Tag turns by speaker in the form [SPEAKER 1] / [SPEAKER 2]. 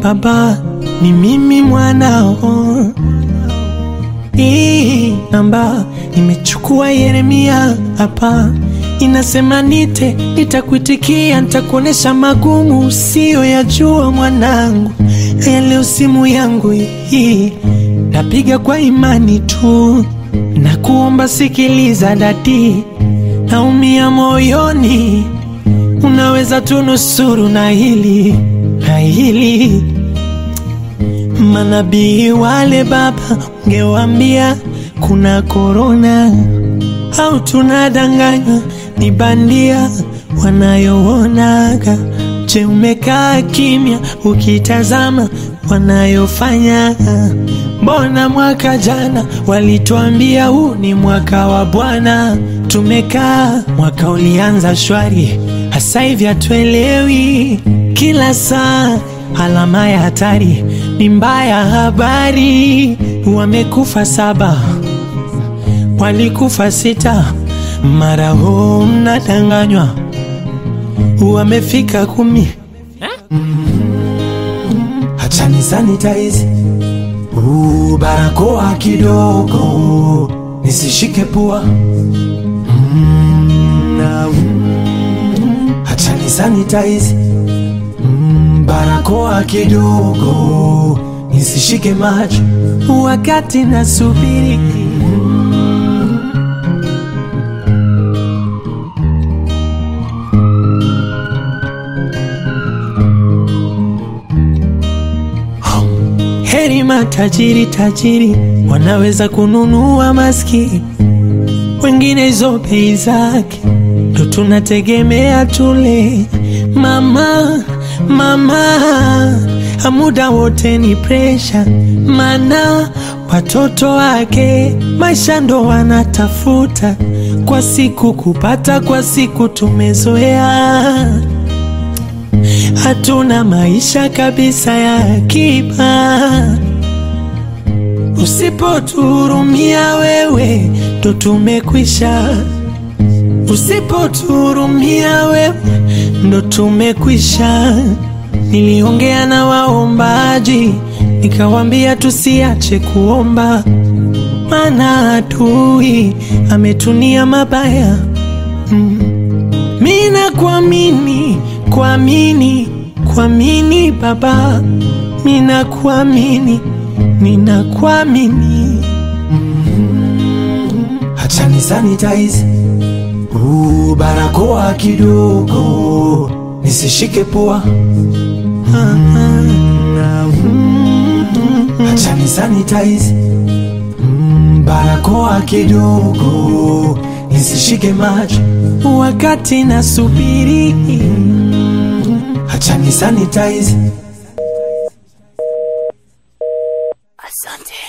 [SPEAKER 1] baba, ni mimi mwanao. Hii namba nimechukua Yeremia hapa, inasema nite, nitakuitikia, nitakuonesha magumu usiyoyajua mwanangu. Haya leo simu yangu hii napiga kwa imani tu, na kuomba sikiliza dadi, naumia moyoni, unaweza tunusuru na hili na hili Manabii wale baba, ungewambia kuna korona au tunadanganywa ni bandia wanayoonaga. Je, umekaa kimya ukitazama wanayofanya? Mbona mwaka jana walituambia huu ni mwaka wa Bwana, tumekaa mwaka ulianza shwari, hasa hivi hatuelewi kila saa alama ya hatari ni mbaya. Habari wamekufa saba, walikufa sita, mara huu mnadanganywa wamefika kumi. Hachani sanitize uh, barakoa kidogo nisishike pua mm, na, mm, hachani sanitize barakoa kidogo nisishike macho wakati nasubiri. Heri matajiri tajiri wanaweza kununua maski, wengine hizo bei zake ndo tunategemea tule. Mama mama, muda wote ni presha, mana watoto wake maisha ndo wanatafuta kwa siku kupata, kwa siku tumezoea, hatuna maisha kabisa ya akiba. Usipotuhurumia wewe, ndo tumekwisha. Usipotuhurumia wewe, ndo tumekwisha. Niliongea na waombaji nikawambia tusiache kuomba, maana adui ametunia mabaya. Mm. Mina kuamini, kuamini, kuamini Baba, mina kuamini, ninakuamini. Mm. Acha ni sanitize uh, barakoa kidogo nisishike pua Acha ni sanitize mm, barakoa kidogo nisishike macho wakati nasubiri. Acha ni sanitize.
[SPEAKER 2] Asante.